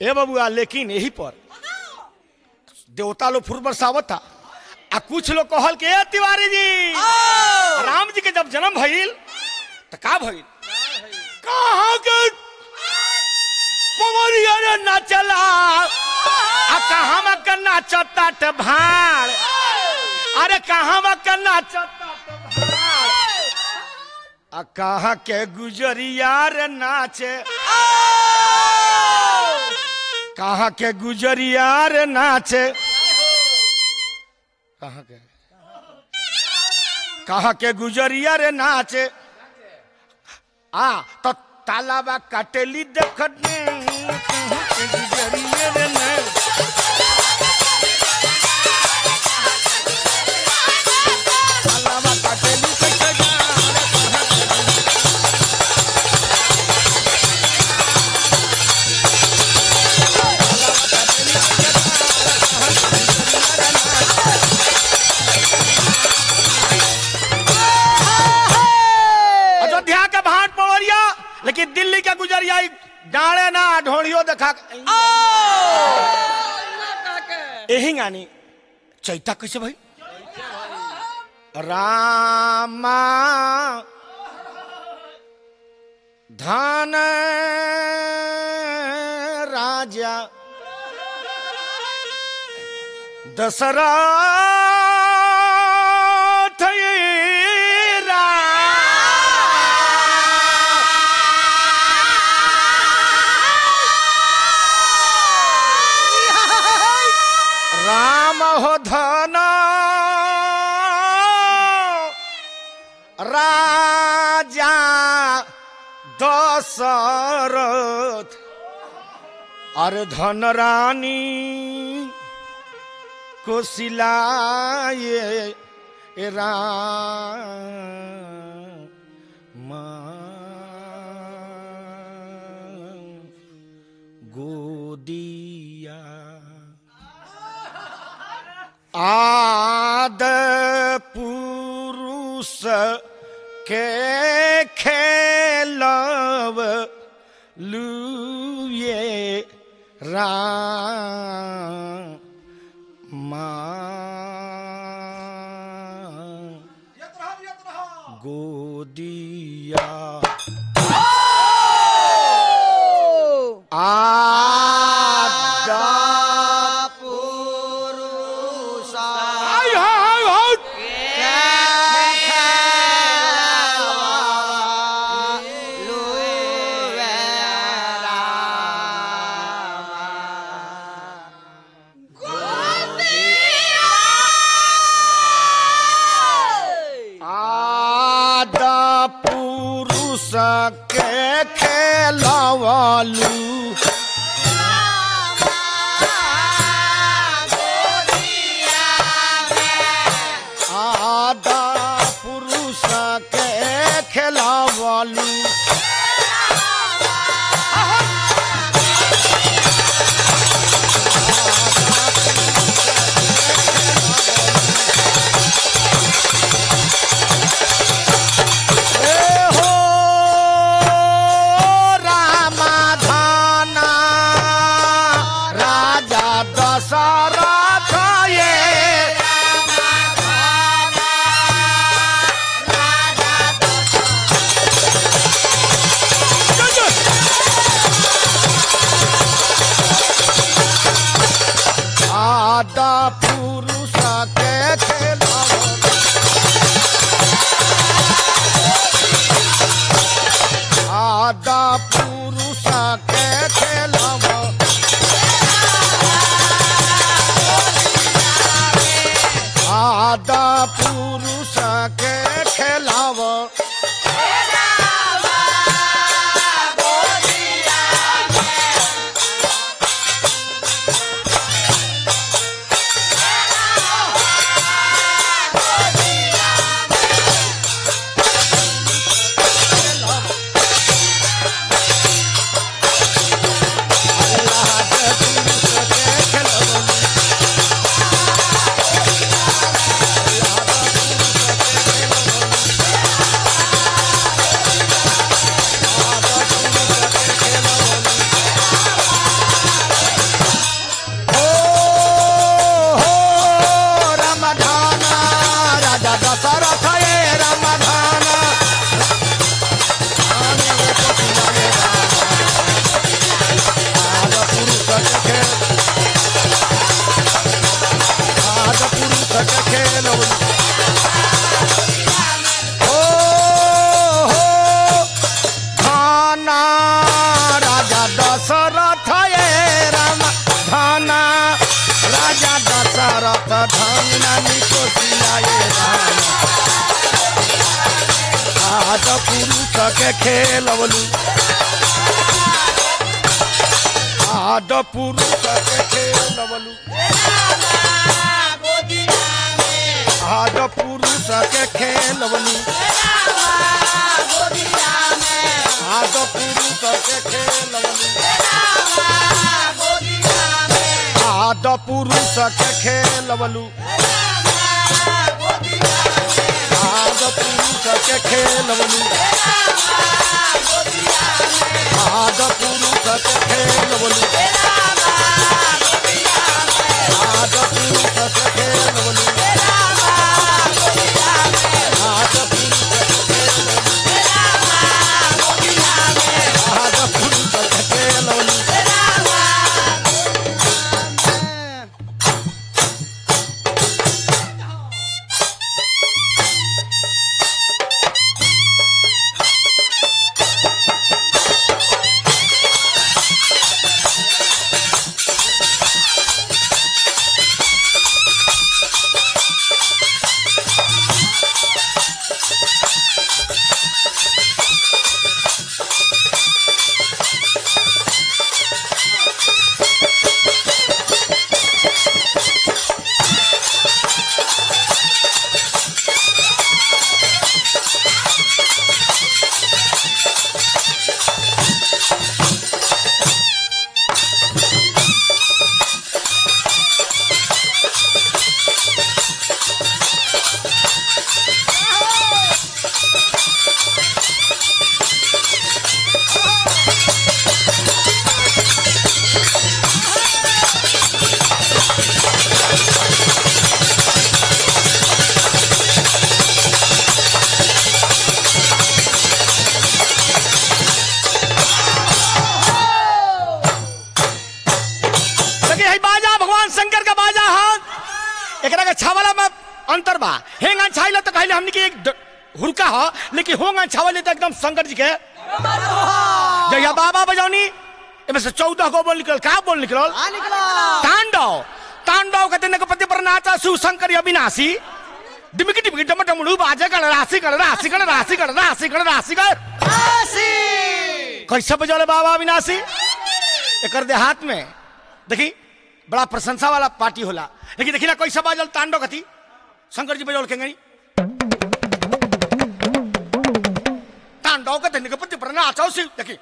ए बबुआ लेकिन यही पर देवता लोग फुर बरसावत था आ कुछ लोग कहल के "ए, तिवारी जी राम जी के जब जन्म भइल तो का भइल कहाँ के पवरिया रे नाचला आ कहाँ में के नाचता त भाड़ अरे कहाँ में के नाचता त भाड़ आ कहाँ के गुजरिया रे नाचे कहाँ के गुजरिया रे नाचे कहाँ के कहाँ के गुजरिया रे नाचे आ तो तालाबा काटेली देखने कहाँ के गुजरिया रे नाचे तालाबा काटेली देखने कहाँ के अयोध्या के भाट पवरिया लेकिन दिल्ली के गुजरिया ई डाले ना ढोड़ियो देखा यही गानी चैता कैसे भाई रामा धन राजा दशरथ राम हो धन राजा दशरथ अरे धन रानी कोशिलाए राम गोदिया आद पुरुष के खेलव लुए राम गोदिया आदा आय हाय हाय आदा पुरुष के खेलवालू आदा पुरुष के खेलवालू ए हो रामाधाना राजा दशरथ ये आदा पुरुष के खेलवा आदा पुरुष के खेलवा खेल आद पुरुष के खेल ओ हो धाना राजा दशरथ ये राम धाना राजा दशरथ धाना निकोसिया ये राम आद पुरुष के खेलवलू आद पुरुष के खेलवलू आद पुरुष के खेलवलू आद पुरुष के खेलवलू आद पुरुष के खेलवलू आद पुरुष के खेलवलू आद पुरुष के खेलवलू आद पुरुष के खेलवलू आद पुरुष के खेलवलू आद पुरुष के खेलवलू देखिए है बाजा भगवान शंकर का बाजा हाथ एकरा के छावला में अंतर बा हेंग छाइला तो कहले हमनी के एक ड- हुरका ह लेकिन होंग छावले तो एकदम शंकर जी के जहिया बाबा बजौनी एमे से चौदह गो बोल निकल का बोल निकल तांडव तांडव कहते ने पति पर नाचा शिव शंकर अविनाशी डिमकी डिमकी डम डमड़ू बाजे कर राशि कर राशि कर राशि कर राशि कर राशि कर कैसे बजौले बाबा अविनाशी एकर देहात में देखी बड़ा प्रशंसा वाला पार्टी होला लेकिन देखी ना कैसे बाजल तांडव कथी शंकर जी बजौल केंगनी तांडव के धन्य के पति पर नाचो शिव देखी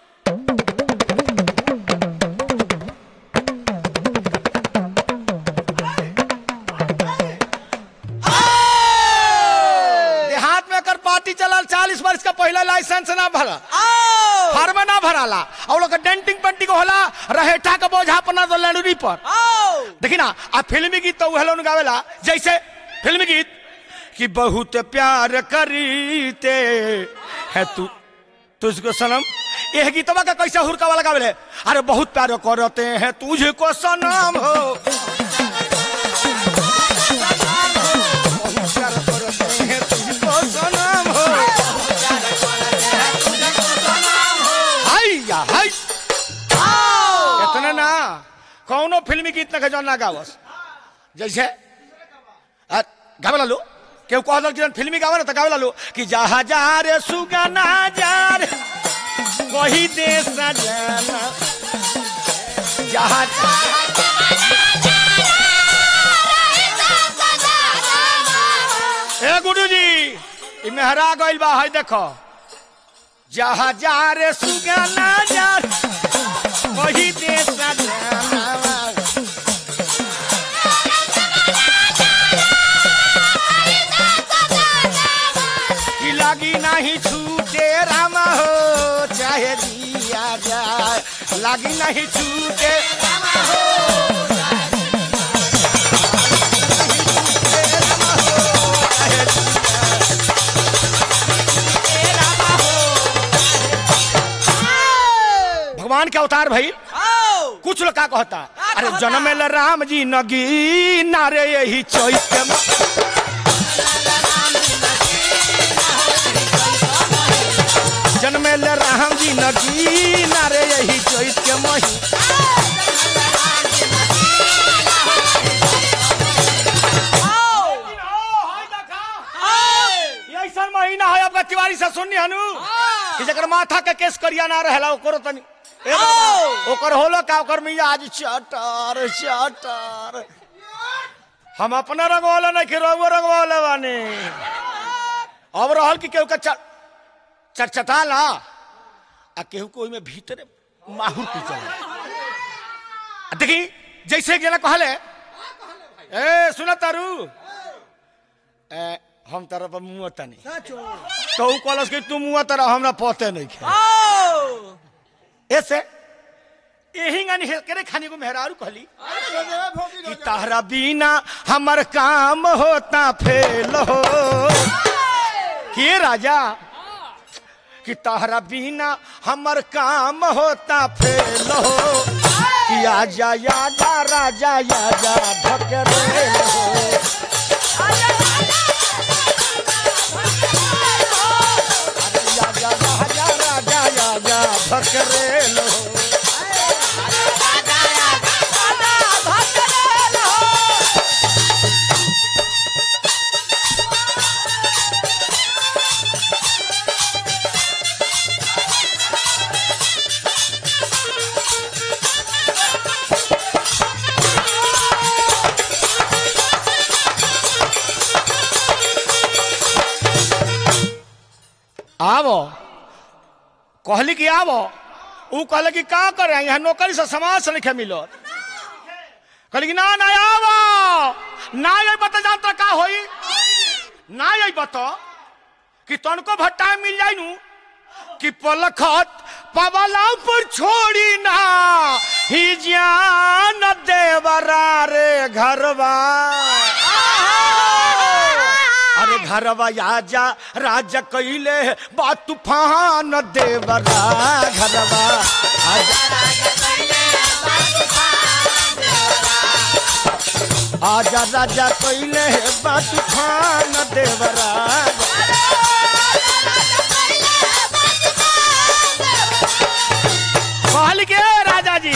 देहात में एकर पार्टी चलल चालीस वर्ष का पहला लाइसेंस ना भरा फार्म ना भराला और लोग डेंटिंग पेंटिंग होला रहेठा के बोझा अपना तो लड़ूरी पर देखी ना आ फिल्मी गीत तो हेलो गावेला जैसे फिल्मी गीत कि बहुत प्यार करीते है तू तुझको सनम यह गीतवा का कैसे हुरका वाला गावेले अरे बहुत प्यार करते हैं तुझको सनम हो बहुत प्यार करते हैं तुझको सनम हो हाय या हाय इतना ना कौनो फिल्मी गीत ना जो ना गावस जैसे आ, गावे लो केहू कह दल कि जौन फिल्मी गावे ना तो गावे लो कि जहा जा रे सुगना जा रे वही देश जाना जहा ए गुरु जी ई मेहरा गइल बा है देखो जहा जा रे सुगना जा रे, वही देश जाना कि लगी नहीं छूटे राम हो चाहे दिया जाए लगी नहीं छूटे राम हो, चाहे राम हो, चाहे दिया राम हो। भगवान के अवतार भाई कुछ लोग का कहता अरे जनमेल राम जी नगी नारे यही चैत के म- जनमेल राम जी नगी नारे यही चैत के मही ये ऐसन महीना है आपका तिवारी से सुननी हनु कि जकर माथा के केस करिया ना रहेला ओकरो तनी ए बाबा, ओकर होलो का ओकर मिया आज चटर चटर हम अपना रंगवाला नहीं कि रंगो रंगवाला बानी अब रहल कि केहू के चट चटचटाला आ केहू को ओइमे भीतरे माहुर की चला देखी जैसे एक जना कहले ए सुन तारू ए हम तारा पर मुंह तनी तो ऊ कहलस कि तू मुंह तारा हमरा पते नहीं खे ऐसे यही गानी करे खाने को मेहरारू कहली कि तारा बिना हमर काम होता फेल हो के राजा कि तारा बिना हमर काम होता फेल हो कि आजा याजा राजा याजा ढकरे हो याजा राजा राजा याजा ढकरे हो आवो कहली कि आवो ऊ कहले कि का करे यहाँ नौकरी से समाज से लिखे मिलो कहली कि ना ना आवो ना ये बता जानता का होई ना ये बता कि तनको भट्टा मिल जाई नु कि पलखत पवला पर छोड़ी ना ही जान देवरा रे घरवा अरे घरवा आजा राजा कैले बा तूफान देवरा घरवा आजा आजा राजा कैले बा तूफान देवरा कहल के राजा जी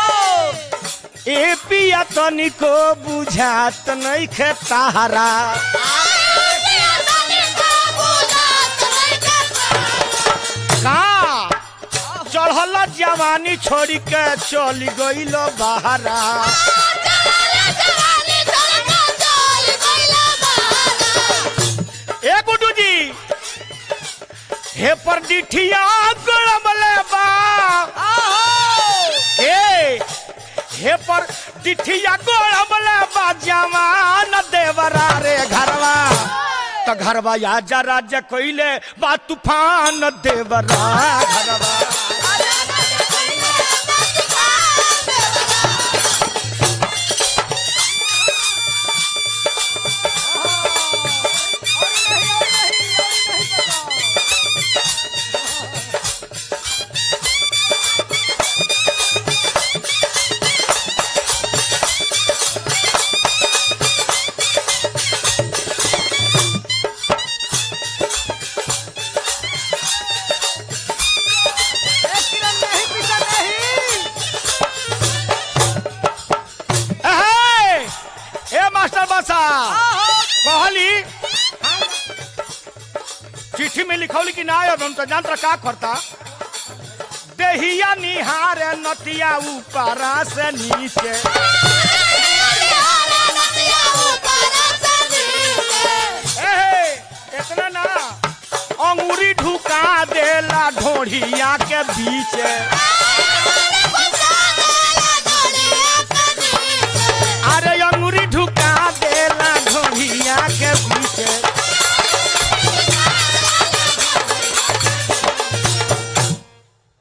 ए पिया तनिको बुझात नहीं खे तारा का चढ़ल जवानी छोड़ी के चली गईल बहरा ए गुड्डू जी हे पर डिठिया गड़मले बा ए हे पर डिठिया गड़मले बा जवान देवरा रे घरवा त घरवा आजा राजा कोइले बा तूफान देवरा घरवा ए, ए मास्टर बासा कहली चिट्ठी में लिखौली कि ना अब हम तो जानता का करता देहिया निहार नतिया ऊपरा से नीचे एहे, इतना ना अंगूरी ढुका देला ढोढ़िया के बीच